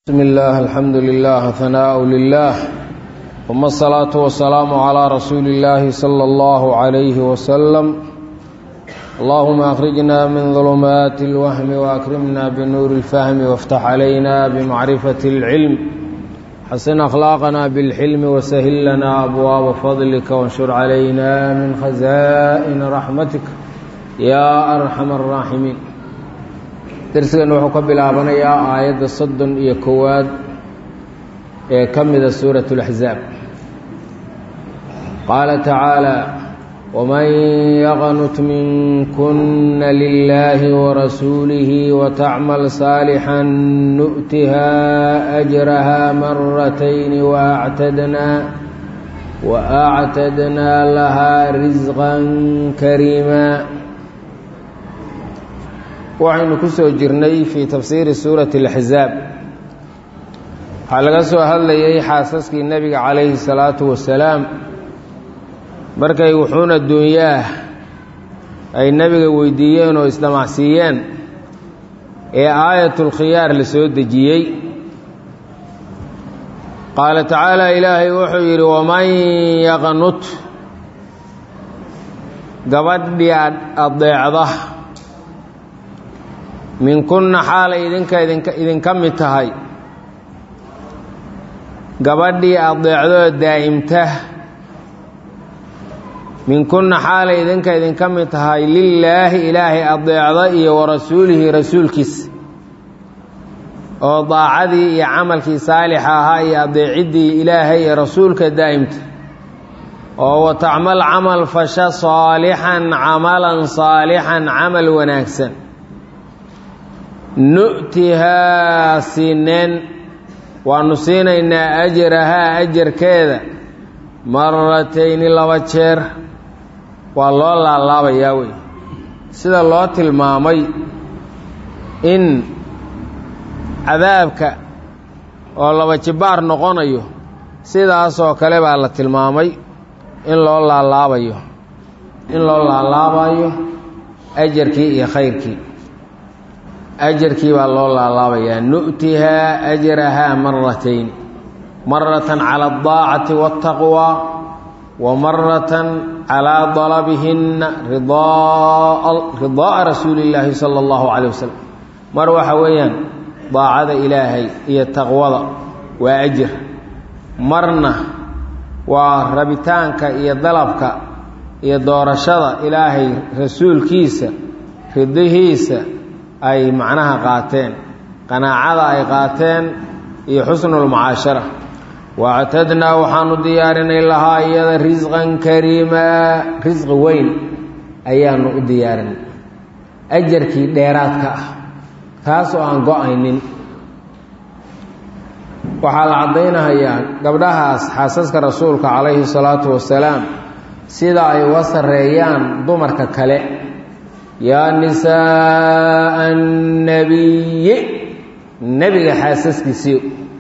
بسم الله الحمد لله ثناء لله ثم الصلاة والسلام على رسول الله صلى الله عليه وسلم اللهم أخرجنا من ظلمات الوهم وأكرمنا بنور الفهم وافتح علينا بمعرفة العلم حسن أخلاقنا بالحلم وسهل لنا أبواب فضلك وانشر علينا من خزائن رحمتك يا أرحم الراحمين darsigan wuxuu ka bilaabanayaa aayadda soddon iyo kowaad ee ka mida suurat اlaxzaab qaala tacaala wman yaqnut minkuna lilahi warasuulihi watacmal saalixan nu'tiha ajraha maratayni waactadnaa waactadnaa lahaa risqan kariima waxaynu ku soo jirnay fii tafsiiri suurati اlaxzaab waxaa laga soo hadlayay xaasaskii nebiga calayhi salaatu wasalaam markay wuxuun adduunyaah ay nebiga weydiiyeen oo isdhamacsiiyeen ee aayatulkhiyaar la soo dejiyey qaala tacaala ilaahay wuxuu yidhi waman yaqnut gabadhii adeecda minkunna xaalay idinka idinka idinka mid tahay gabadhii adeecdoo daa'imta minkunna xaalay idinka idinka mid tahay lilaahi ilaahay adeecda iyo warasuulihi rasuulkiisa oo daacadii iyo camalkii saalixa ahaa iyo adeeciddii ilaahay iyo rasuulka daa'imta oo watacmal camal fasha saalixan camalan saalixan camal wanaagsan nu'tihaa siineen waanu siinaynaa ajrahaa ajarkeeda maratayni laba jeer waa loo laalaabayaa wey sida loo tilmaamay in cadaabka oo laba jibaar noqonayo sidaasoo kale baa la tilmaamay in loo laalaabayo in loo laalaabayo ajarkii iyo khayrkii ajarkii baa loo laalaabayaa nu'tihaa ajrahaa maratayn maratan cala aldaacati waاtaqwa wa maratan calaa dalabihinna ridaa'a rasuuli illaahi sala allahu calay wasalam mar waxa weeyaan daacada ilaahay iyo taqwada waa ajir marna waa rabitaanka iyo dalabka iyo doorashada ilaahay rasuulkiisa ridihiisa ay macnaha qaateen qanaacada ay qaateen iyo xusnulmucaashara waactadnaa waxaanu diyaarinay lahaa iyada risqan kariimaa risqi weyn ayaanu u diyaarinay ajarkii dheeraadka ah taas oo aan go-aynin waxaa la caddaynahayaa gabdhahaas xaasaska rasuulka calayhi salaatu wasalaam sida ay uga sarreeyaan dumarka kale yaa nisaaa annabiyi nebiga xaasaskiisii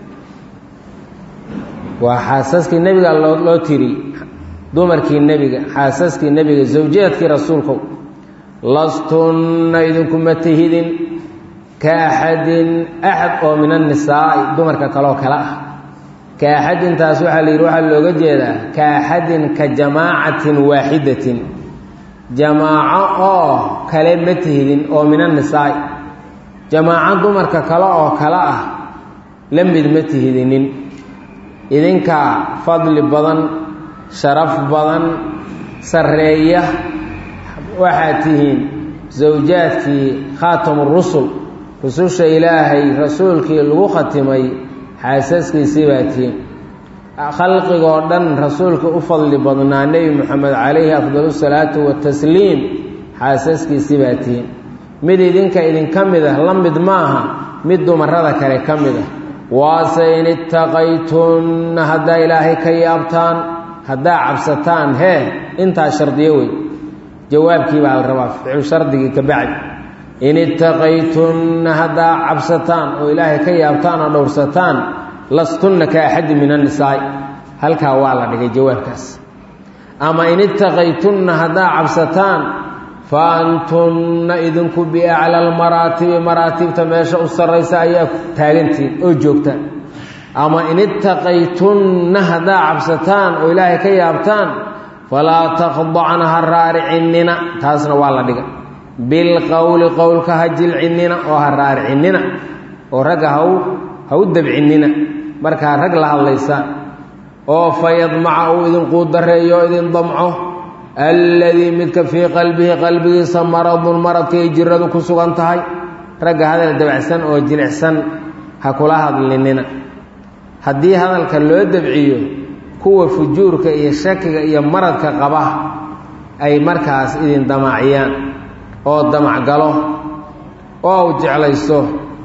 waa xaasaskii nebiga loo loo tiri dumarkii nebiga xaasaskii nebiga zawjaadkii rasuulkow lastunna idinkuma tihidin ka axadin axad oo min annisaa'i dumarka kaleoo kale ah ka axadintaas waxaa la yidhi waxaa looga jeedaa ka axadin ka jamaacatin waaxidatin jamaaco oo kale ma tihidin oo min annisaa'i jamaaco dumarka kale oo kale ah la mid ma tihidinin idinkaa fadli badan sharaf badan sarreeya waxaad tihiin sawjaadkii khaatamu rusul rususha ilaahay rasuulkii lagu khatimay xaasaskiisii baa tihiin khalqigoo dhan rasuulka u fadli badnaa nebi moxamed calayhi afdalu salaatu watasliim xaasaskiisii baa tihiin mid idinka idinka mid ah la mid maaha mid dumarada kale ka mid ah waase in ittaqaytunna haddaa ilaahay ka yaabtaan haddaa cabsataan hee intaa shardiyo wey jawaabkii baa la rabaa ficlu shardigii ka bacdi in ittaqaytunna haddaa cabsataan oo ilaahay ka yaabtaan oo dhowrsataan lastunna ka axadi min annisaa'i halkaa waa la dhigay jawaabkaas ama in ittaqaytunna haddaa cabsataan fa antunna idinku biacla almaraatibi maraatibta meesha u sarraysa ayaa taagantiin oo joogtaan ama in ittaqaytunna haddaa cabsataan oo ilaahay ka yaabtaan falaa takhdacna ha raaricinnina taasna waa la dhiga bilqowli qowlka ha jilcinnina oo ha raaricinnina oo ragga hau ha u dabcinnina markaa rag la hadlaysaan oo fa yadmaca uu idinquu dareeyo o idin damco alladii midka fii qalbihi qalbigiisa maradun maradkay jiradu ku sugan tahay ragga hadal dabacsan oo jilicsan ha kula hadlinina haddii hadalka loo dabciyo kuwa fujuurka iyo shakiga iyo maradka qaba ay markaas idin damaaciyaan oo damacgalo oo u jeclayso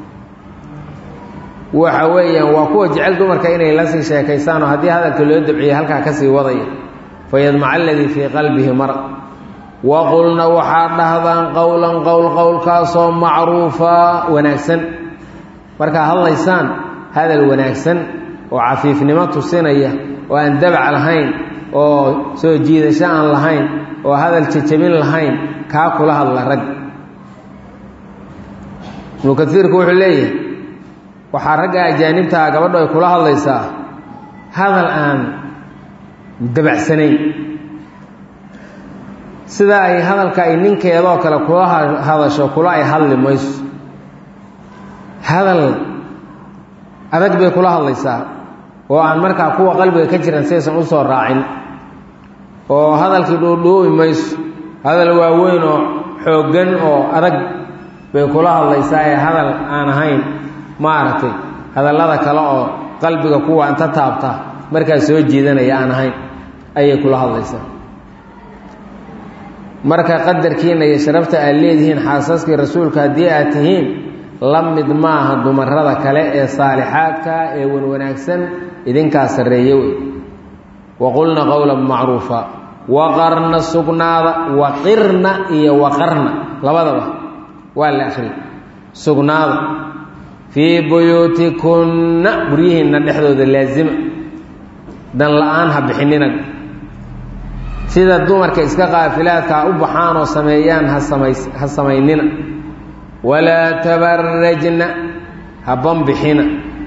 waxa weeyaan waa kuwa jecel dumarka inay la sii sheekaysaan oo haddii hadalka loo dabciyo halkaa ka sii wadaya fayadmaca aladii fii qalbihi marad waqulna waxaad dhahdaan qowlan qowl qowlkaasoo macruufa wanaagsan markaa hadlaysaan hadal wanaagsan oo cafiifnimo tusinaya oo aan dabac lahayn oo soo jiidasho aan lahayn oo hadal jajabin lahayn kaa kula hadla rag ibnu kaiirku wuxuu leeyahay waxaa ragga ajaanibtaa gabadho ay kula hadlaysaa hadal aan dabacsanayn sida ay hadalka ay ninkeedoo kale kula hadasho kula ay hadli mayso hadal adag bay kula hadlaysaa oo aan markaa kuwa qalbiga ka jiran saysan u soo raacin oo hadalkii dhuudhuubi mayso hadal waaweyn oo xooggan oo adag bay kula hadlaysaa ee hadal aan ahayn maaragtay hadallada kale oo qalbiga kuwa inta taabta markaa soo jiidanaya aan ahayn ayay kula hadlaysaa marka qadarkiina iyo sharafta aad leedihiin xaasaskii rasuulka haddii aad tihiin la mid maaha dumarada kale ee saalixaadka ee wanwanaagsan idinkaa sarreeye wey waqulna qowlan macruufa waqarna sugnaada waqirna iyo waqarna labadaba waa la akhriya sugnaada fii buyuutikunna guryihiinna dhexdooda laasima dan la-aan ha bixinina sida dumarka iska qaafilaadkaa u baxaan oo sameeyaan hasamays ha samaynina walaa tabarajna ha banbixina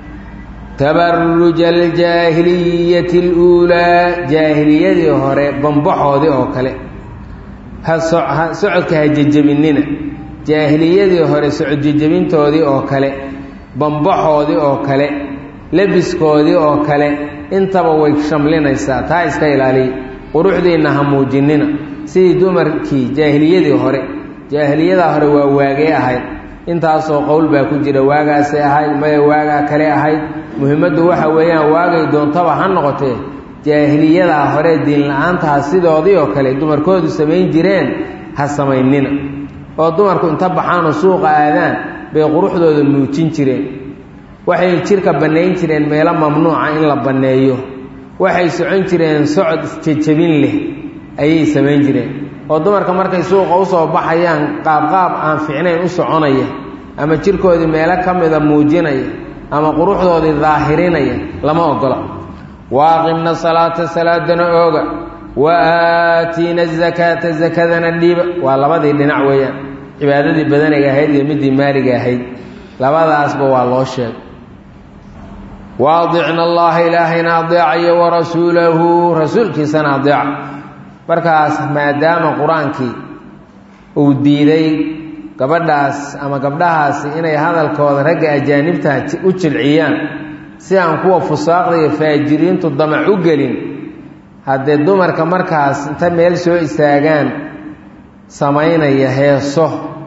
tabaruja aljaahiliyati اluulaa jaahiliyadii hore banbaxoodii oo kale ha socodka ha jejebinina jaahiliyadii hore socod jejebintoodii oo kale banbaxoodii oo kale lebiskoodii oo kale intaba way shamlinaysaa taa iska ilaaliya quruxdiinna ha muujinina sidii dumarkii jaahiliyadii hore jaahiliyadaa hore waa waagee ahayd intaasoo qowl baa ku jira waagaasay ahayd maya waagaa kale ahayd muhimmaddu waxa weeyaan waagay doontaba ha noqotee jaahiliyadaa hore diinla-aantaha sidoodii oo kale dumarkoodu samayn jireen ha samaynina oo dumarku inta baxaanoo suuqa aadaan bay quruxdooda muujin jireen waxay jidhka bannayn jireen meelo mamnuuca in la banneeyo waxay socon jireen socod isjejabin leh ayay samayn jireen oo dumarka markay suuqa usoo baxayaan qaabqaab aan fiicnayn u soconaya ama jirkoodii meelo ka mida muujinaya ama quruxdoodii daahirinaya lama ogola waaqimna salaata salaadana ooga wa aatiina azakaata zakadana dhiiba waa labadii dhinac weeyaan cibaadadii badaniga ahayd iyo midii maaliga ahayd labadaasba waa loo sheegay waadicna allaha ilaahayna adeecayo warasuulahu rasuulkiisana adeeca markaas maadaama qur-aankii uu diiday gabadhaas ama gabdhahaasi inay hadalkooda ragga ajaanibta u jilciyaan si aan kuwa fusaaqda iyo faajiriintu damac u gelin haddee dumarka markaas inta meel soo istaagaan samaynaya heeso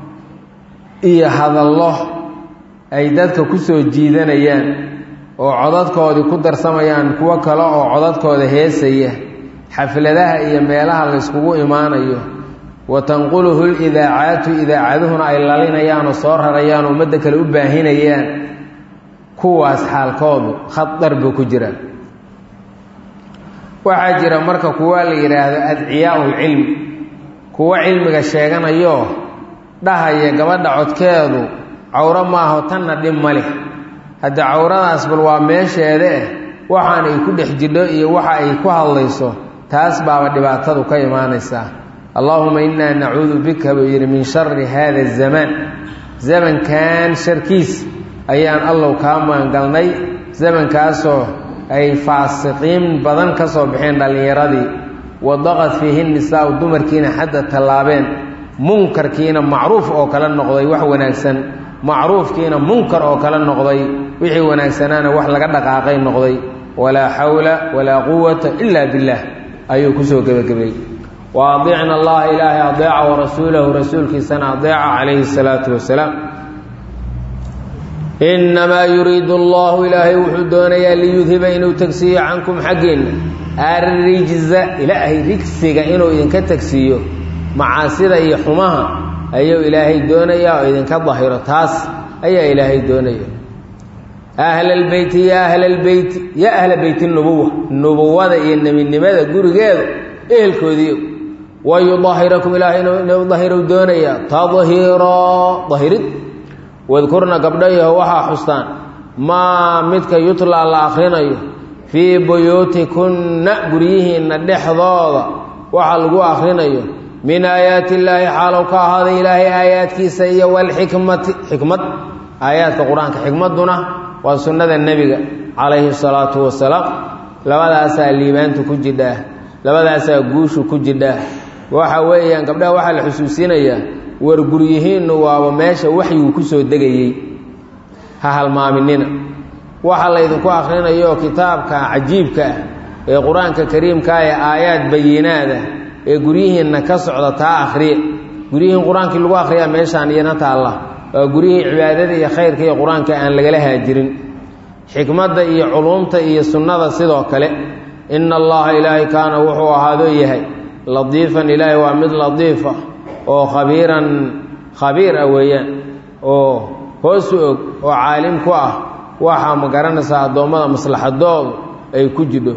iyo hadallo ay dadka ku soo jiidanayaan oo codadkoodii ku darsamayaan kuwo kale oo codadkooda heesaya xafladaha iyo meelaha layskugu imaanayo wa tanquluhu lidaacaatu idaacaduhuna ay lalinayaan oo soo rarayaan oo ummadda kale u baahinayaan kuwaas xaalkoodu khadar buu ku jira waxaa jira marka kuwa la yidhaahdo adciyaau lcilmi kuwo cilmiga sheeganayo dhahaya gabadha codkeedu cawro maaho tanna dhib ma leh hadde cawradaas bal waa meesheeda eh waxaan ay ku dhex jidho iyo waxa ay ku hadlayso taas baaba dhibaatadu ka imaanaysaa allaahuma innaa nacuudu bika buu yidhi min shari haada azamaan zamankan sharkiis ayaan allow kaa maangalnay zamankaasoo ay faasiqiin badan ka soo baxeen dhallinyaradii wadaqad fiihi nisaau dumarkiina xadda tallaabeen munkarkiina macruuf oo kale noqday wax wanaagsan macruufkiina munkar oo kale noqday wixii wanaagsanaana wax laga dhaqaaqay noqday walaa xawla walaa quwata ila billaah ayuu kusoo gebagabeeyey wa adiicna allaha ilaahay adeeca wa rasuulahu rasuulkiisana adeeca calayhi salaatu wasalaam innamaa yuriidu allahu ilaahay wuxuu doonayaa liyudhiba inuu tegsiiyo cankum xaggiinna arrijza ilaahay rigsiga inuu idinka tegsiiyo macaasida iyo xumaha ayuu ilaahay doonayaa oo idinka dahiro taas ayaa ilaahay doonaya ahlalbeyti ya ahlalbeyti ya ahla beyti nubuwa nubuwada iyo nebinimada gurigeeda ehelkoodiiyo wa yudahirakum ilaahay inuu dahiru doonayaa tadhiiro dahirid wadkurna gabdhayaho waxaa xustaan maa midka yutlaa la akhrinayo fii buyuutikunna guryihiinna dhexdooda waxa lagu akhrinayo min aayaati illaahi xaalow ka ahaaday ilaahay aayaadkiisa iyo walxikmati xikmad aayaadka qur-aanka xikmadduna waa sunnada nebiga calayhi salaatu wasalaam labadaasaa liibaanta ku jidhaa labadaasaa guushu ku jidhaa waxa weeyaan gabdhaha waxaa la xusuusinayaa war guryihiinnu waaba meesha waxyuu ku soo degayey ha halmaaminina waxa laydinku akhrinayo kitaabka cajiibka ah ee qur-aanka kariimkaa ee aayaad bayinaada ee guryihiinna ka socda taa akhriya guryihiin qur-aankii lagu akhriyaa meeshaan iyana taalla waa guryihii cibaadada iyo khayrka iyo qur-aanka aan lagala haajirin xikmadda iyo culuumta iyo sunnada sidoo kale ina allaha ilaahay kaana wuxuu ahaadoo yahay ladiifan ilaahay waa mid ladiifa oo khabiiran khabiir ah weeyaan oo hoosu og oo caalim ku ah waxaa ma garanaysaa addoommada maslaxadoodu ay ku jidho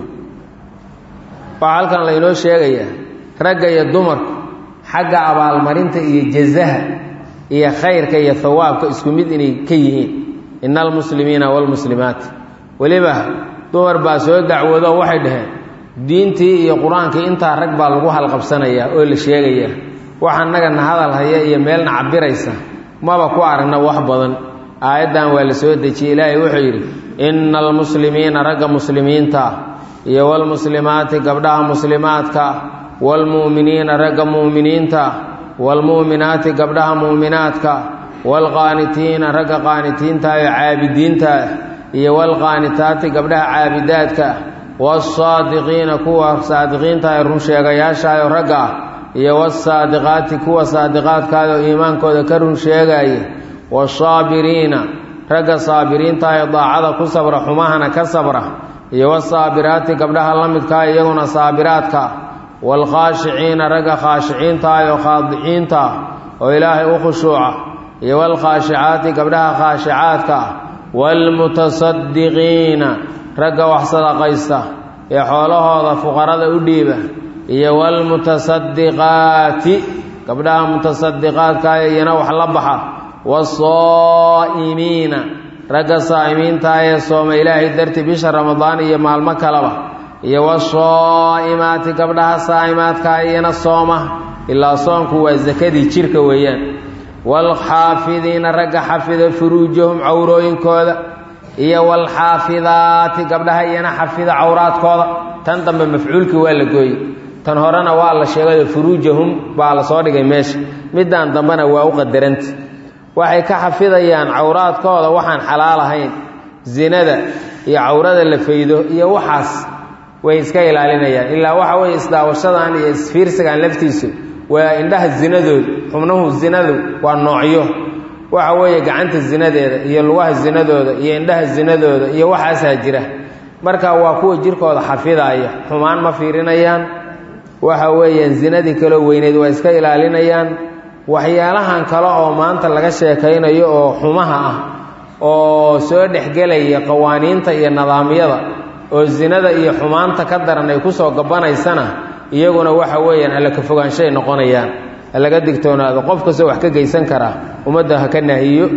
waxaa halkan laynoo sheegayaa ragga iyo dumarku xagga abaalmarinta iyo jazaha iyo khayrka iyo hawaabka isku mid inay ka yihiin ina almuslimiina waalmuslimaat weliba dumar baa soo dacwoodo waxay dhaheen diintii iyo qur-aankii intaa rag baa lagu halqabsanayaa oo la sheegayaa wax annagana hadal haya iyo meelna cabiraysa maba ku aragna wax badan aayaddan waa la soo dejiyey ilaahay wuxuu yidhi ina almuslimiina ragga muslimiinta iyo waalmuslimaati gabdhaha muslimaadka waalmu'miniina ragga mu'miniinta waalmu'minaati gabdhaha mu'minaadka waalqaanitiina ragga qaanitiinta iyo caabidiinta iyo waalqaanitaati gabdhaha caabidaadka wasaadiqiina kuwa saadiqiinta ee run sheegayaashaayo ragga ah iyo wasaadiqaati kuwa saadiqaadkaada oo iimaankooda ka run sheegaya wasaabiriina ragga saabiriinta ee daacada ku sabra xumahana ka sabra iyo wasaabiraati gabdhaha la midkaa iyaguna saabiraadka waalkhaashiciina ragga khaashiciinta oo khaadiciinta oo ilaahay u khushuuca iyo waalkhaashicaati gabdhaha khaashicaadka waalmutasadiqiina ragga wax sadaqaysta ee xoolahooda fuqarada u dhiiba iyo waalmutasadiqaati gabdhaha mutasadiqaadka iyana wax la baxa wasaa'imiina ragga saa'imiinta ee sooma ilaahay darti bisha ramadaan iyo maalmo kaleba iyo wasaa'imaati gabdhaha saa'imaadka iyana sooma ilaa soonku waa sakadii jirka weeyaan waalxaafidiina ragga xafida furuujahum cawrooyinkooda iyo waalxaafidaati gabdhaha iyana xafida cawraadkooda tan dambe mafcuulkii waa la gooyey tan horena waa la sheegayo furuujahum baa la soo dhigay meesha middan dambena waa u qadaranta waxay ka xafidayaan cawraadkooda waxaan xalaal ahayn zinada iyo cawrada la faydo iyo waxaas way iska ilaalinayaan ilaa waxa weeye isdaawashadan iyo isfiirsigan laftiisu waa indhaha zinadooda xubnuhu zinadu waa noocyo waxa weeye gacanta zinadeeda iyo lugaha zinadooda iyo indhaha zinadooda iyo waxaasaa jira marka waa kuwa jirkooda xafidaaya xumaan ma fiirinayaan waxa weeyaan zinadii kaloo weyneed waa iska ilaalinayaan waxyaalahan kale oo maanta laga sheekaynayo oo xumaha ah oo soo dhexgelaya qawaaniinta iyo nidaamyada oo zinada iyo xumaanta ka daran ay kusoo gabanaysana iyaguna waxa weeyaan alla ka fogaanshay noqonayaan laga digtoonaado qof kastoo wax ka geysan karaa ummadda ha ka nahiyo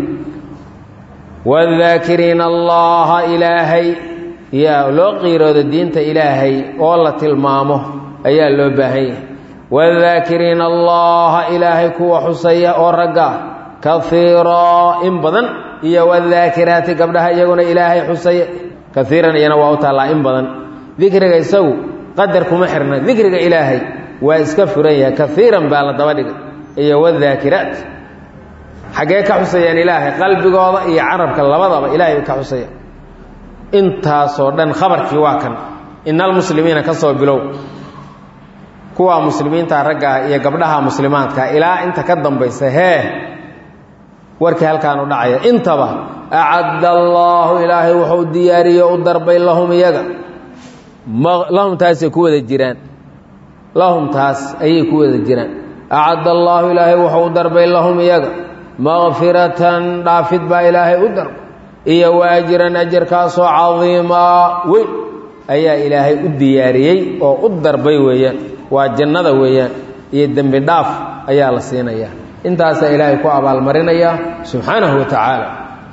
wadaakiriina allaha ilaahay yaa loo qiirooda diinta ilaahay oo la tilmaamo ayaa loo baahan yahay wadaakiriina allaha ilaahay kuwa xusaya oo ragga kaiiraa in badan iyo wadaakiraati gabdhaha iyaguna ilaahay xusaya kaiiran iyana waa u taallaa in badan dikriga isagu qadar kuma xirna dikriga ilaahay waa iska furan yahay kaiiran baa la daba dhigay iyo wadaakiraat xaggee ka xusayaan ilaahay qalbigooda iyo carabka labadaba ilahay bay ka xusayaan intaasoo dhan khabarkii waa kan ina almuslimiina ka soo bilow kuwa muslimiinta ragga iyo gabdhaha muslimaadka ilaa inta ka dambaysa hee warkii halkaanu dhacaya intaba acadda allaahu ilaahay wuxuu diyaariye u darbay lahum iyaga lahum taasay ku wada jiraan lahum taas ayay ku wada jiraan acadda allaahu ilaahay wuxuu u darbay lahum iyaga makfiratan dhaafid baa ilaahay u darbay iyo waajiran ajarkaasoo cadiimaa weyn ayaa ilaahay u diyaariyey oo u darbay weeyaan waa jannada weeyaan iyo dembi dhaaf ayaa la siinayaa intaasaa ilaahay ku abaalmarinaya subxaanahu wa tacaala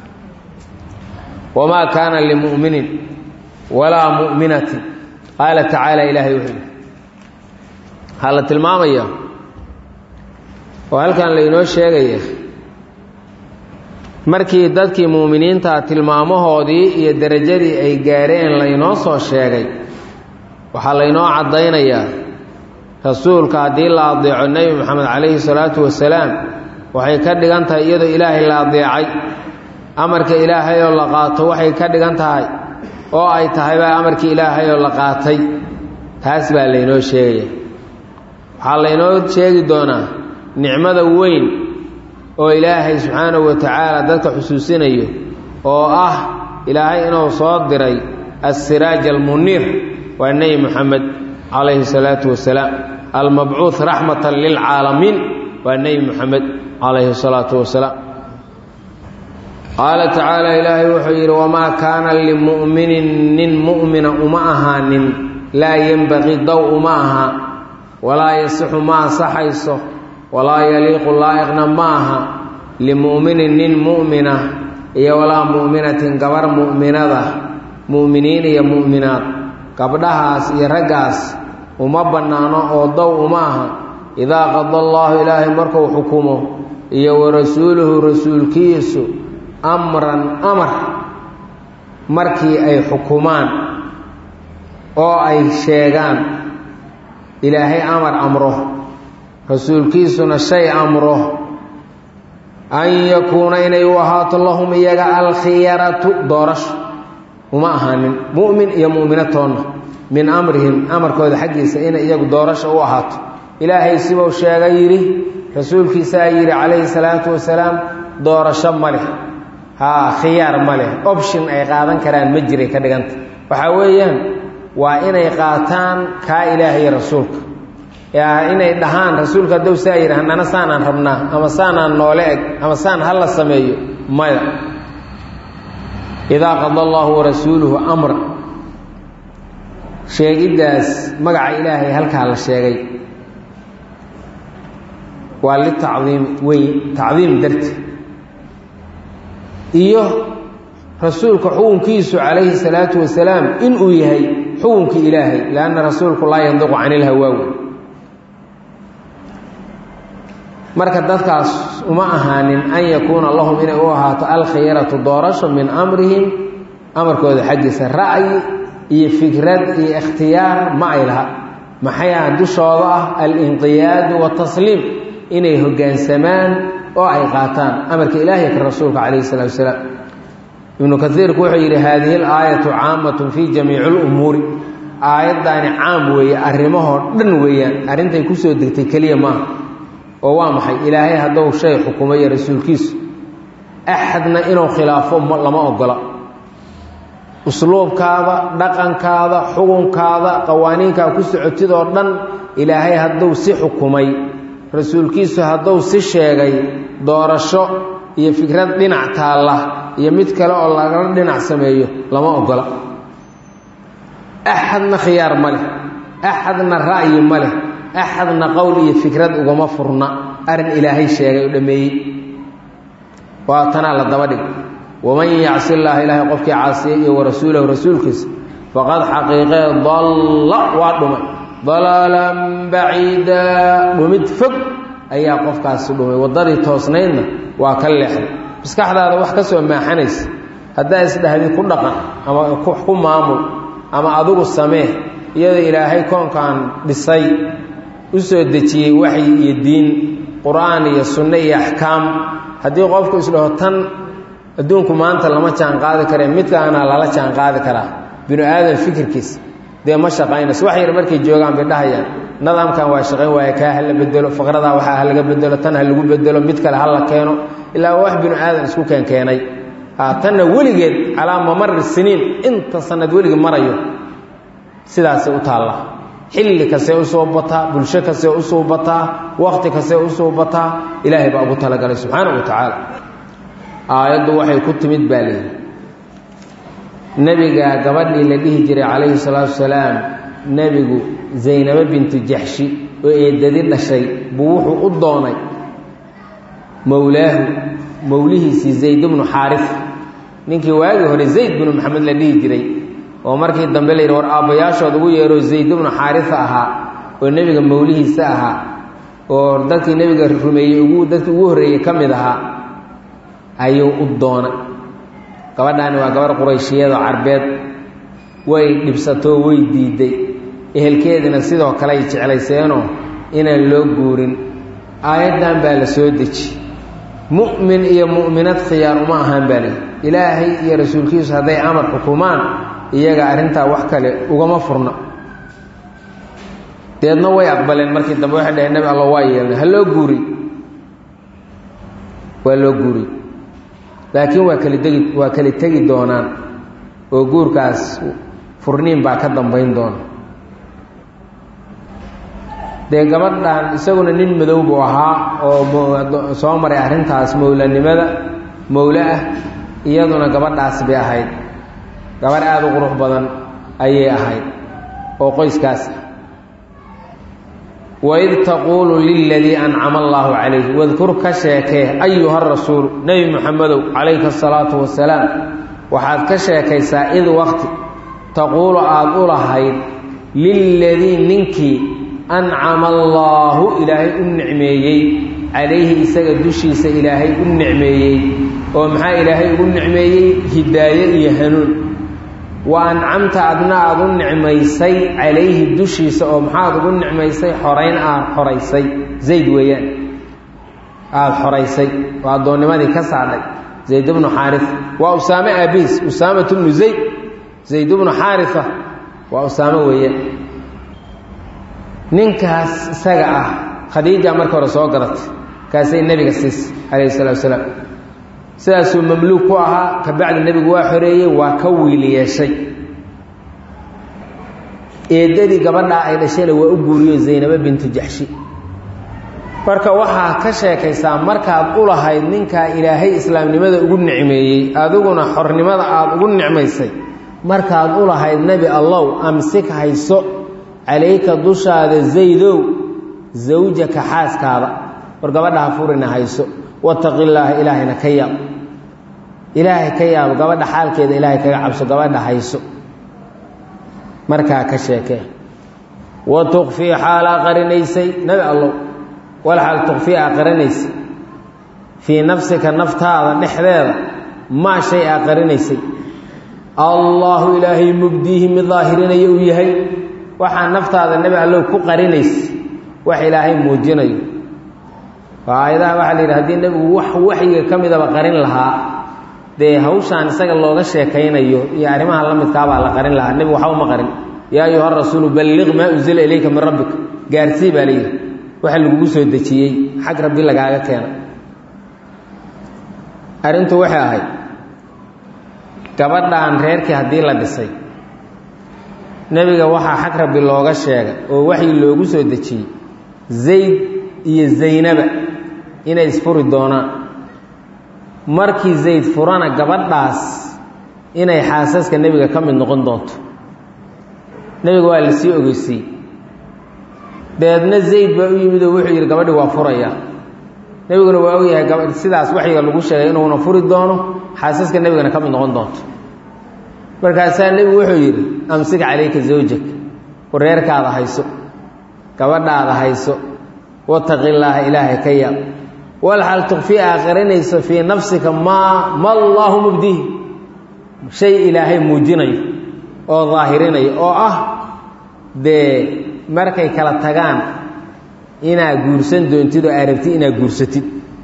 wamaa kaana limu'minin walaa mu'minatin qaala tacaala ilaahay wuxuu yihi waxaa la tilmaamaya oo halkan laynoo sheegaya markii dadkii muuminiinta tilmaamahoodii iyo derajadii ay gaareen laynoo soo sheegay waxaa laynoo caddaynayaa rasuulka haddii la adeeco nebi moxamed calayhi salaatu wasalaam waxay ka dhigan tahay iyadoo ilaahay la adeecay amarka ilaahay oo la qaato waxay ka dhigan tahay oo ay tahay baa amarkii ilaahay oo la qaatay taas baa laynoo sheegaya waxaa laynoo sheegi doonaa nicmada weyn oo ilaahay subxaanahu wa tacaala dadka xusuusinayo oo ah ilaahay inuu soo diray assiraaj almuniir waa nebi moxamed calayhi salaatu wasalaam almabcuuh raxmatan lilcaalamiin waa nebi moxamed calayhi salaatu wasalaam qaala tacaala ilaahay wuxuu yidhi wamaa kaana limu'minin nin mu'mina uma ahaanin laa yenbaqii dow uma aha walaa yasixu ma ansaxayso walaa yaliiqu laa'iqna ma aha limu'minin nin mu'mina iyo walaa mu'minatin gabar mu'minada mu'miniin iyo mu'minaad gabdhahaas iyo raggaas uma bannaano oo dow uma aha idaa qada allaahu ilaahay markuu xukumo iyo wa rasuuluhu rasuulkiisu amran amar markii ay xukumaan oo ay sheegaan ilaahay amar amro rasuulkiisuna shay amro an yakuuna inay u ahaato lahum iyaga alkhiyaratu doorasho uma ahaanin mu'min iyo mu'minatoonna min amrihim amarkooda xaggiisa inay iyagu doorasho u ahaato ilaahay sibuu sheegay yidhi rasuulkiisaa yidhi calayhi salaatu wasalaam doorasho ma leh haa khiyaar ma leh option ay qaadan karaan ma jiray ka dhiganta waxaa weeyaan waa inay qaataan kaa ilaahay rasuulka inay dhahaan rasuulka haddou saa yidhi hanana saanaan rabnaa ama saanaan noole eg ama saan ha la sameeyo maya idaa qada allaahu warasuuluhu amra sheegiddaas magaca ilaahay halkaa la sheegay waa litacdiim weyn tacdiim darti iyo rasuulka xukunkiisu calayhi salaatu wasalaam inuu yahay xukunkii ilaahay lianna rasuulku laa yandiqu cani ilhawaawi marka dadkaas uma ahaanin an yakuuna lahum inay u ahaato alkhiyaratu doorasho min amrihim amarkooda xaggiisa ra'yi iyo fikrad iyo ikhtiyaar ma ay laha maxayaa dushooda ah alinqiyaadu watasliim inay hoggaansamaan oo ay qaataan amarka ilaahay ka rasuulka calayhi salatu wasalaam ibnu kaiirku wuxuu yidhi haadihi alaayatu caamatun fii jamiici lumuuri aayaddaani caam weeye arrimahoo dhan weeyaan arrintay kusoo degtay keliya maaha oo waa maxay ilaahay hadduu shay xukumay iyo rasuulkiisu axadna inuu khilaafo lama ogola usluubkaada dhaqankaada xukunkaada qawaaniinkaa ku socotidoo dhan ilaahay hadduu si xukumay rasuulkiisu hadduu si sheegay doorasho iyo fikrad dhinac taalla iyo mid kale oo lagala dhinac sameeyo lama ogola axadna khiyaar ma leh axadna ra'yi ma leh axadna qowl iyo fikrad ugama furna arrin ilaahay sheegay oo dhammeeyey waa tanaa la daba dhig waman yacsi llaaha ilaahay qofkii caasiyey iyo warasuulahu rasuulkiisa faqad xaqiiqee dalla waa dhumay dalaalan baciida dhumid fog ayaa qofkaasi dhumay waddadii toosnaydna waa ka leexday maskaxdaada wax ka soo maaxanaysa haddaa isdhahdi ku dhaqan ama ku maamul ama adigu samee iyadoo ilaahay koonkan dhisay u soo dejiyey waxyi iyo diin qur-aan iyo sunno iyo axkaam haddii qofku isdhaho tan adduunku maanta lama jaan qaadi karee midkaana lala jaan qaadi karaa binu aadan fikirkiisa dee ma shaqaynayso wax yar markay joogaan bay dhahayaan nidaamkan waa shaqayn waaya kaa ha la bedelo faqradaa waxaa ha laga bedelo tan ha lagu bedelo mid kale ha la keeno ilaa wax binu aadan isku keenkeenay tanna weligeed calaa mamari siniin inta sanad weligii marayo sidaasay u taalla xilli kastee usoo bataa bulsho kastee usoo bataa waqti kastee usoo bataa ilaahay baa ugu talagalay subxaana wa tacaala aayaddu waxay ku timid baa leeyihi nebiga gabadhii la dhihi jiray calayhi salaatu wasalaam nebigu zaynabo bintu jaxshi oo eedadi dhashay buu wuxuu u doonay mowlaahu mowlihiisii zayd bnu xaarif ninkii waagii hore zayd binu maxamed la dhihi jiray oo markii dambe la yidhi war aabbayaashood ugu yeeroo zayd bnu xaarifa ahaa oo nebiga mowlihiisa ahaa oo dadkii nebiga rumeeyey ugu dadkii ugu horreeyey ka mid ahaa ayuu u doonay gabadhaani waa gabarh qurayshiyadoo carbeed way dhibsatoo way diiday ehelkeediina sidoo kale ay jeclayseenoo inaan loo guurin aayaddan baa la soo deji mu'min iyo mu'minad khiyaar uma ahaan baa lihi ilaahay iyo rasuulkiisu hadday amar xukumaan iyaga arrintaa wax kale ugama furna deedna way aqbaleen markii dambe waxay dhaheen nabi alla waa yeelnay ha loo guuri waa loo guuri laakiin waa kala degi waa kala tegi doonaan oo guurkaas furniin baa ka dambayn doona dee gabadhan isaguna nin madow buu ahaa oo soo maray arrintaas mowlanimada mowle ah iyaduna gabadhaas bay ahayd gabadh aada u qurux badan ayay ahayd oo qoyskaas ah waid taquulu liladii ancama allaahu calayh wadkur ka sheekee ayuha rasuulu nebi muxamedow calayka asalaatu wasalaam waxaad ka sheekaysaa id waqti taquulu aada u lahayd liladii ninkii ancama allaahu ilaahay u nicmeeyey calayhi isaga dushiisa ilaahay u nicmeeyey oo maxaa ilaahay ugu nicmeeyey hidaaye iyo hanuun wa ancamta adna aada u nicmaysay calayhi dushiisa oo maxaad ugu nicmaysay xorayn aad xoraysay zayd weeyaan aada xoraysay oo addoonnimadii ka saadhay zayd bnu xaarifa waa usaame aabiis usaamat bnu zayd zayd bnu xaarifa waa usaame weeyaan ninkaas isaga ah khadiija marka hore soo gadatay kaasay nebiga siisay calayhi salatu wasalaam sidaasuu mamluug ku ahaa kabacdi nebigu waa xoreeyey waa ka wiil yeeshay eedadii gabadhaa ay dhashayna waa u guuriyo zaynabo bintu jaxshi marka waxaa ka sheekaysaa markaad u lahayd ninkaa ilaahay islaamnimada ugu nicmeeyey adiguna xornimada aada ugu nicmaysay markaad u lahayd nebi allow amsik hayso calayka dushaada zaydow zawjaka xaaskaada war gabadhaha furina hayso wataqi illaaha ilaahayna ka yaab ilaahay ka yaabo gabadha xaalkeeda ilaahay kaga cabso gabadha hayso markaa ka sheekee wa tukfii xaalaa qarinaysay nabi allow wal xaal tukfii aa qarinaysay fii nafsika naftaada dhexdeeda maa shay aa qarinaysay allaahu ilaahay mubdiihi mid daahirinaya uu yahay waxaa naftaada nebi allow ku qarinaysa wax ilaahay muujinayo waa aayadaha waxaa la yidhi hadii nebigu wax waxyiga ka midaba qarin lahaa dee hawshaan isaga looga sheekaynayo iyo arrimaha la midkaabaa la qarin lahaa nebigu waxba uma qarin yaa ayuha rasuulu balliq maa unzila ilayka min rabbika gaarsii baa layidhi waxa lagugu soo dejiyey xag rabbi lagaaga keena arrintu waxay ahayd gabadhan reerkii haddii la dhisay nebiga waxaa xag rabbi looga sheegay oo waxyi loogu soo dejiyey zayd iyo zaynaba inay isfuri doonaan markii zayd furana gabadhaas inay xaasaska nebiga ka mid noqon doonto nebiga waa la sii ogeysiiyey dabeedna zayd baa u yimid oo wuxuu yidhi gabadhi waa furaya nebiguna waa ogyahay gaba sidaas waxyiga lagu sheegay inuuna furi doono xaasaska nebigana ka mid noqon doonto markaasaa nebigu wuxuu yidhi amsik calayka zawjak wareerkaada hayso gabadhaada hayso wataqi llaaha ilaahay ka yaab walxal tukfii aa qarinayso fii nafsika maa ma allaahu mubdihi shay ilaahay muujinayo oo daahirinayo oo ah dee markay kala tagaan inaad guursan doontid oo aad rabtid inaad guursatid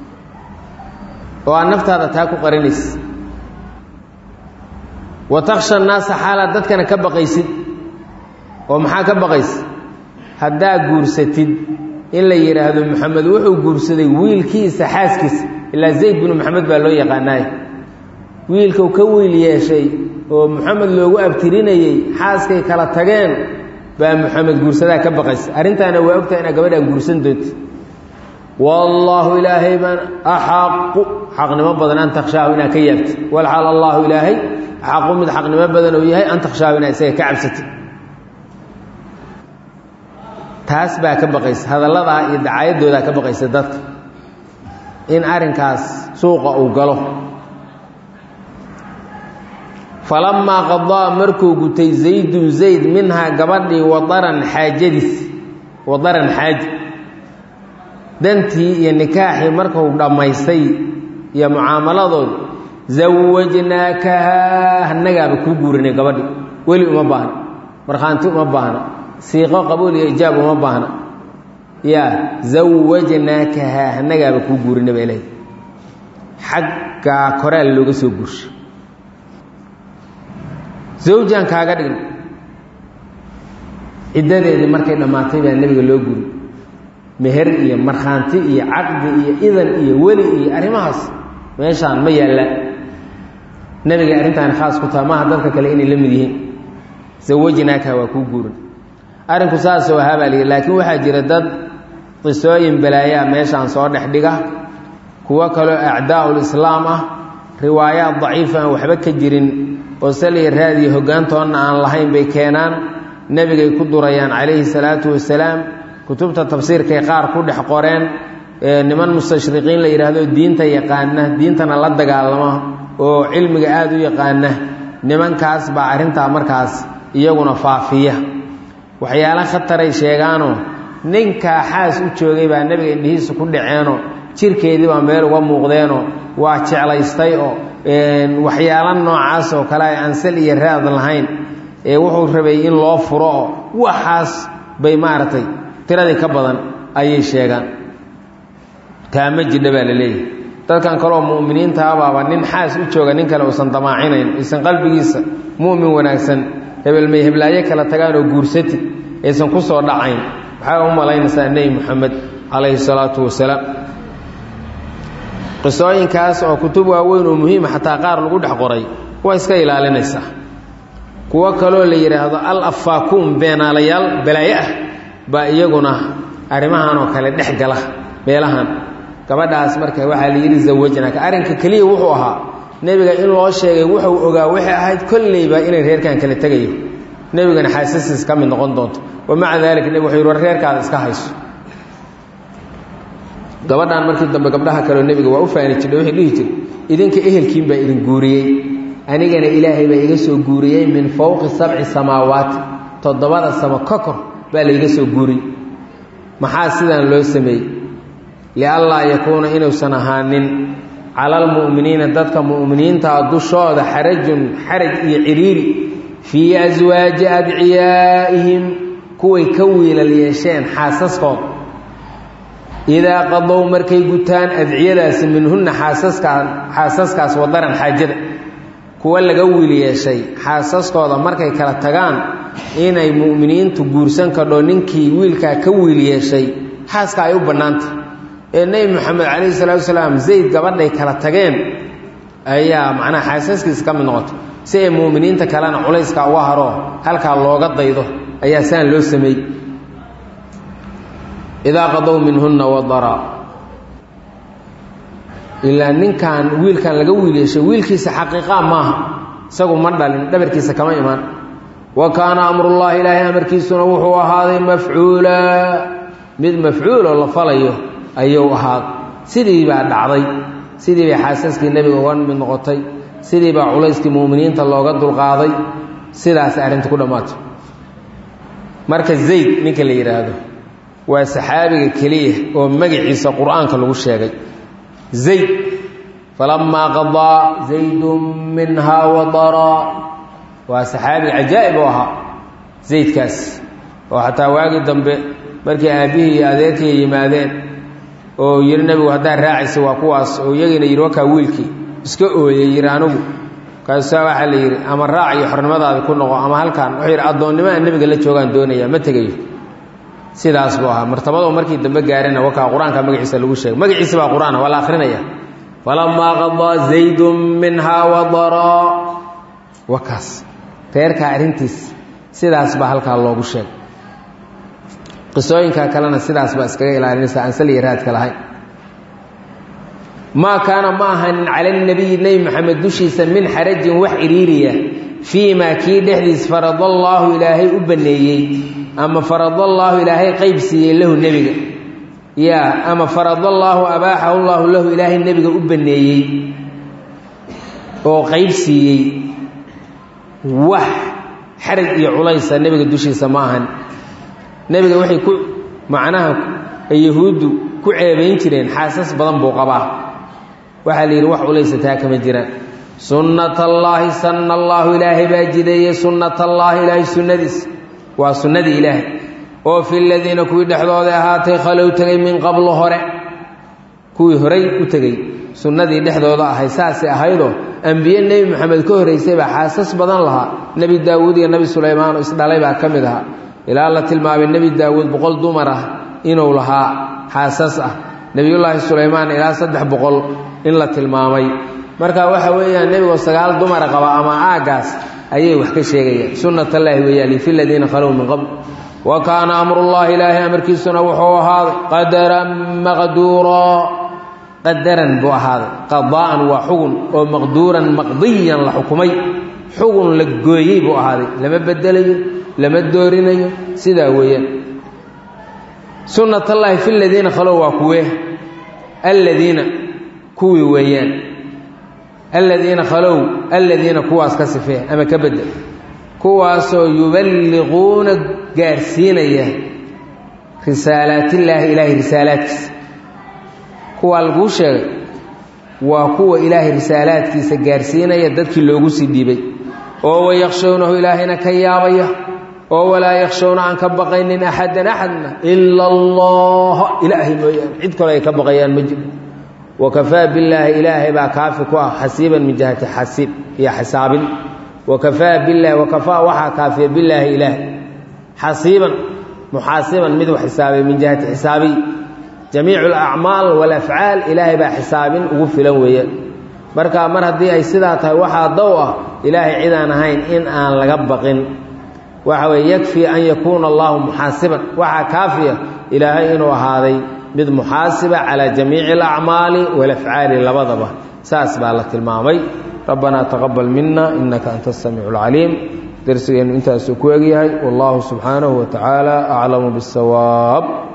oo aad naftaada taa ku qarinaysa wa taksha annaasa xaalaad dadkana ka baqaysid oo maxaa ka baqaysa haddaad guursatid in la yidhaahdo maxamed wuxuu guursaday wiilkiisa xaaskiisa ilaa zayd binu maxamed baa loo yaqaanaay wiilkau ka wiil yeeshay oo maxamed loogu abtirinayey xaaskay kala tageen baa maxamed guursadaa ka baqaysa arrintaana waa ogtahay inaad gabadhaan guursan doonti wallaahu ilaahay baan axaqu xaqnimo badan an takshaahu inaad ka yaabtid walxaal allaahu ilaahay axaqu mid xaqnimo badan oo yahay an takshaahu inaad isaga ka cabsatid taas baa ka baqaysa hadalladaa iyo dacaayadoodaa ka baqaysa dadka in arrinkaas suuqa uu galo falamaa qadaa markuu gutay zaydun zayd minhaa gabadhii wadaran xaajadiis wadaran xaaji dantii iyo nikaaxii markuu dhammaystay iyo mucaamaladood zawajnaakahaa annagaaba kuu guurinay gabadhi weli uma baahna markhaanti uma baahna siiqo qabuul iyo ijaab uma baahna yaa zawajnaakahaa annagaaba kuu guurinay baa ilahay xaggaa koraal looga soo guursha zawjaan kaaga dhigna ciddadeedii markay dhammaatay baa nebiga loo guri meher iyo markhaanti iyo caqdi iyo idan iyo weli iyo arrimahaas meeshaan ma yaalla nebiga arrintaani khaas ku taha maaha dadka kale inay la mid yihiin zawajnaaka waa kuu guurin arrinku saasoo ahaa baa lihi laakiin waxaa jira dad qisooyin balaayaa meeshaan soo dhex dhiga kuwo kaloo acdaa'ul islaam ah riwaayaad daciifa aan waxba ka jirin oo saliya raadiya hoggaantoonna aan lahayn bay keenaan nebigay ku durayaan calayhi salaatu wasalaam kutubta tafsiirkay qaar ku dhex qoreen niman mustashriqiin la yidhaahdo diinta yaqaana diintana la dagaalama oo cilmiga aada u yaqaana nimankaas baa arrintaa markaas iyaguna faafiya waxyaala khataray sheegaanoo ninkaa xaas u joogay baa nebiga indhihiisa ku dhaceenoo jirkeedii baa meel uga muuqdeenoo waa jeclaystay oo waxyaalo noocaas oo kale ay ansal iyo raad lahayn ee wuxuu rabay in loo furo oo waxaas bay maaragtay tiradii ka badan ayay sheegaan taama jidha baa la leeyahay dadkan kaleoo mu'miniintaabaaba nin xaas u jooga nin kale uusan damaacinayn aysan qalbigiisa mu'min wanaagsan hebelmay heblaayo kala tagaan oo guursatid aysan ku soo dhacayn waxaa u malaynaysaa nebi moxamed calayhi salaatu wasalaam qisooyinkaas oo kutub waaweyn oo muhiima xataa qaar lagu dhex qoray waa iska ilaalinaysaa kuwo kaloo la yidhaahdo al afaakuun beenaalayaal balaayo ah baa iyaguna arrimahan oo kale dhex gala meelahan gabadhaas marka waxaa la yidhi zawajnaaka arrinka keliya wuxuu ahaa nebiga in loo sheegay wuxuu ogaa waxay ahayd kolleyba inay reerkan kala tegayo nebigana xaasasiis ka mid noqon doonto wa maca daalika nebig wuxuu yidhi war reerkaada iska hayso gabadhaan markii dambe gabdhaha kaleo nebiga waa u faani jirdha wuxuu dhihi jiray idinka ehelkiin baa idin guuriyey anigana ilaahay baa iga soo guuriyey min fowqi sabci samaawaati toddobada samo ka kor baa layga soo guuriyey maxaa sidaan loo sameeyey lianlaa yakuuna inuusan ahaanin cala almu'miniina dadka mu'miniintaa dushooda xarajun xaraj iyo ciriiri fii aswaaji adciyaa'ihim kuway ka wiilal yeesheen xaasaskooda idaa qadow markay gutaan adciyadaasi minhunna xaasaskaan xaasaskaas wadaran xaajada kuwa laga wiil yeeshay xaasaskooda markay kala tagaan inay mu'miniintu guursan kadho ninkii wiilkaa ka wiil yeeshay xaaska ay u bannaantah ee nebi moxamed calayhi salaatu wasalaam zayd gabadhay kala tageen ayaa macnaha xaasaskiisa ka mid noqoto si ay mu'miniinta kalena culayska uga haro halkaa looga daydo ayaa saan loo sameeyey idaa qadow minhunna wadara ilaa ninkan wiilkan laga wiil yeeshay wiilkiisa xaqiiqaa maaha isagu ma dhalin dhabarkiisa kama imaan wa kaana amrullaahi ilaahay amarkiisuna wuxuu ahaaday mafcuula mid mafcuuloo la falayo ayuu ahaaday sidii baa dhacday sidii bay xaasaskii nebiga uga mid noqotay sidii baa culayskii mu'miniinta looga dulqaaday sidaas arrinta ku dhammaatay marka zayd ninka la yidhaahdo waa saxaabiga keliya oo magaciisa qur-aanka lagu sheegay zayd falamaa qadaa zaydun minhaa wadaraa waa saxaabiga cajaa'ib u ahaa zaydkaas oo xataa waagii dambe markii aabbihii iyo adeerkii yimaadeen oo yidhi nebigu haddaad raacaysa waa kuwaas oo iyagiina yidhi wakaa wiilkii iska ooyey yidhi anigu kaasaa waxaa la yidhi ama raac iyo xornimadaadi ku noqo ama halkaan wuxuu yidhi addoonnimo aan nebiga la joogaan doonaya ma tegayo sidaas buu ahaa martabado markii dambe gaarina wakaa qur-aanka magaciisa lagu sheegay magaciisa baa qur-aan waa la akrinaya falamaa qadaa zaydun minhaa wadaraa wakaas reerkaa arrintiis sidaas baa halkaa loogu sheegay qisooyinka kalena sidaas baa iskaga ilaalinaysa aan saliya raadka lahayn maa kaana ma ahanin cala nabiyi nebi maxamed dushiisa min xarajin wax iriiriya fii maa kii dhexdiis faradallaahu ilaahay u banneeyey ama faradallaahu ilaahay qayb siiyey lahu nebiga yaa ama faradallaahu abaaxahu llaahu lahu ilaahay nebiga u banneeyey oo qayb siiyey wax xaraj iyo culaysa nebiga dushiisa ma ahan nebiga waxay ku macnaha ay yahuuddu ku ceebayn jireen xaasas badan buu qabaa waxaa la yidhi wax culaysa taa kama jiraan sunnatallaahi sanna allaahu ilaahay baa jideeyey sunnatallaahi ilaahay sunnadiis waa sunnadii ilaahay oo fi ladiina kuwii dhexdooda ahaatay khalow tegay min qablo hore kuwii horay u tegey sunnadii dhexdooda ahay saasay ahaydoo ambiye nebi maxamed ka horraysay baa xaasas badan lahaa nebi daawuud iyo nebi sulaymaan oo isdhalay baa ka mid ahaa ilaa la tilmaamay nebi daawuud boqol dumar ah inuu lahaa xaasas ah nebiyullaahi sulaymaan ilaa saddex boqol in la tilmaamay marka waxa weeyaan nebigoo sagaal dumara qaba ama aaggaas ayay wax ka sheegayaan sunnatallaahi weeyaan fi ladiina khalow min qabl wa kaana amrullaahi ilaahay amarkiisuna wuxuu ahaaday qadaran maqduuraa qadaran buu ahaaday qadaa'an waa xugun oo maqduuran maqdiyan la xukumay xugun la gooyey buu ahaaday lama bedelayo lama doorinayo sidaa weeyaan sunnatallaahi fi ladiina khalow waa kuwee alladiina kuwii weeyaan alladiina khalow alladiina kuwaas ka sifee ama ka bedel kuwaasoo yuballiquuna gaarsiinaya risaalaatillaahi ilaahay risaalaadkiisa kuwaa laguu sheegay waa kuwa ilaahay risaalaadkiisa gaarsiinaya dadkii loogu sii dhiibay oo wayakhshownahu ilaahayna ka yaabaya oo walaa yakhshowna aan ka baqaynin axadan axadna ila allaha ilaahay mooyaane cid kale ay ka baqayaan ma jiro wakafaa billaahi ilaahay baa kaafi ku ah xasiiban min jihati xasiib iyo xisaabin wakafaa bilahi wakafaa waxaa kaafiya billaahi ilaah xasiiban muxaasiban mid wax xisaabay min jihati xisaabiy jamiicu alacmaal walafcaal ilaahay baa xisaabin ugu filan weeyaan marka mar haddii ay sidaa tahay waxaa dow ah ilaahay cidaan ahayn in aan laga baqin waxa weye yakfii an yakuuna allahu muxaasiban waxaa kaafiya ilaahay inuu ahaaday mid muxaasiba calaa jamiici alacmaali walafcaali labadaba saas baa la tilmaamay rabbanaa taqabal mina inaka anta asamiicu alcaliim darsigeennu intaasuu ku egyahay wallahu subxaanahu wa tacaala aclamu biاsawaab